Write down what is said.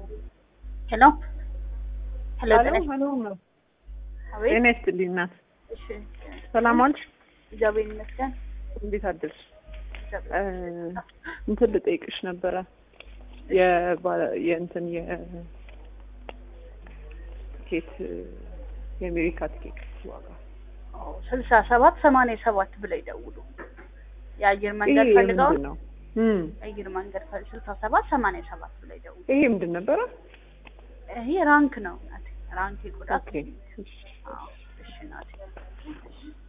ሄሎ ሄሎ ጤና ሄሎ ነው። አቤት። ጤና ይስጥልኝ እናት። እሺ ሰላም ዋልሽ? እግዚአብሔር ይመስገን። እንዴት አደርሽ? እግዚአብሔር እ እንትን ልጠይቅሽ ነበረ የባ- የእንትን የቲኬት የአሜሪካ ቲኬት ዋጋ ስልሳ ሰባት ሰማንያ ሰባት ብለው ይደውሉ። የአየር መንገድ ይሄ ፈልገው ምንድን ነው? እም የአየር መንገድ ፈል ስልሳ ሰባት ሰማንያ ሰባት ብለው ይደውሉ። ይሄ ምንድን ነበረ? ይሄ ራንክ ነው ናት ራንክ የቆዳ ኦኬ አዎ እሺ ናት